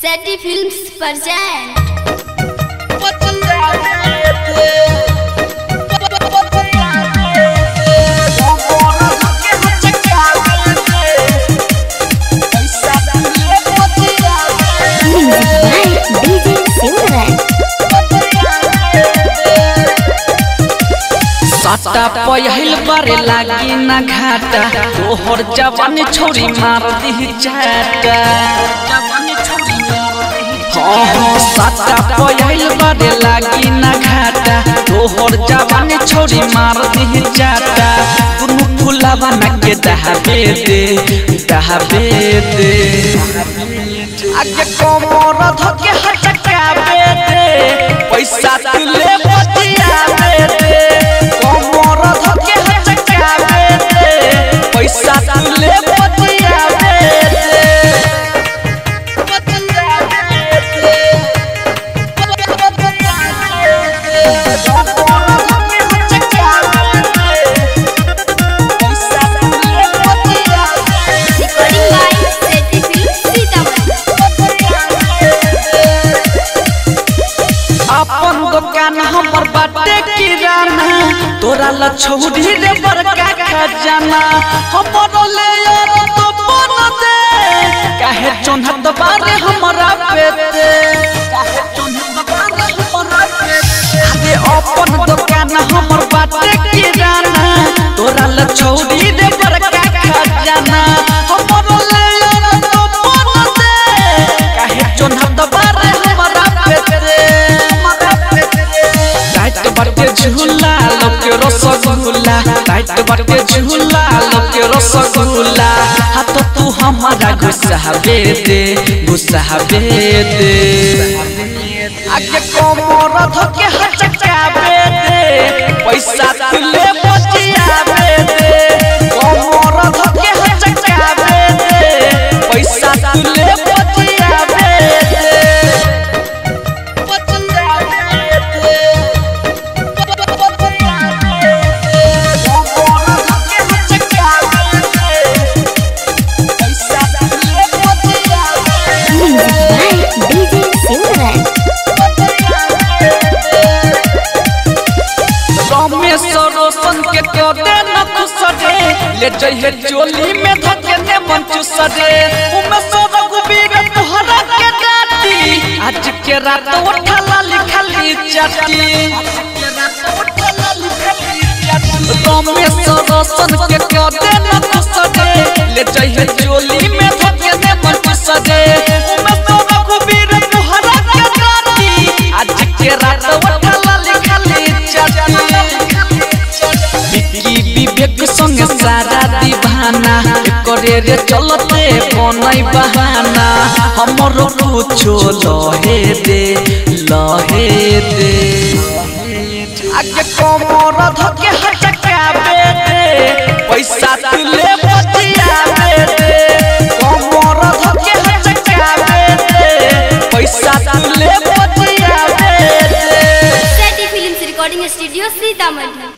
सैटी films present DJ Silverman. साटा पहिल बारे लागी ना घाटा तोहर जवान छोरी मार दी चाटा हाँ हाँ साटा पहिल बारे लागी ना घाटा तोहर जवान छोरी मार दी चाटा दुनु फुलावा ना के दहाबे दे दहाबे दे आगे कोमर धके हटकाबे दे पैसा तुले बतियाबे दे कोमर धके हटकाबे दे पैसा तुले बतियाबे दे recording by Saiti films Sitamarhi अपन दुकान हमर बाटे किराना तोरा ला छौरी रे बड़का खजाना हमर ले यार तो बन दे काहे चोन्हत बारे हमरा पेते काहे चोन्हत बारे हमरा पेते अरे अपन दुकान हमर बाटे किराना तोरा ला छौरी रे बड़का खजाना हमर ले यार तो बन दे काहे चोन्हत बारे हमरा पेते टाइट बटे झूला लोके रसगुल्ला टाइट बटे झूला लोके रसगुल्ला हाथ तू हमारा गुस्साबे दे गुस्साबे दे आगे कोमर धके हचकाबे दे पैसा तुले बचियाबे दे कोमर धके हचकाबे दे पैसा तुले बचियाबे दे Music by DJ Silverman. Ramesh रोशन के कदे न खुसरे ले जइहे चोली में धके ने मन चुसरे उमे सो रघुबीर तोहरा के डाटी आज के रात उठला लिखली चटी रमेश रोशन के कदे न खुसरे ले जइहे चोली में धके ने मन चुसरे उमे सो रघुबीर तोहरा के डाटी आज के रात उठला लिखली चटी विकी विवेक संग सारा दीवाना करे रे चलते बनई बहाना हमर कुछो लहे दे लहे दे आगे कमर धके हटकाबे दे पैसा तुले बतियाबे दे कमर धके हटकाबे दे पैसा तुले बतियाबे दे Saiti films recording studio Sitamarhi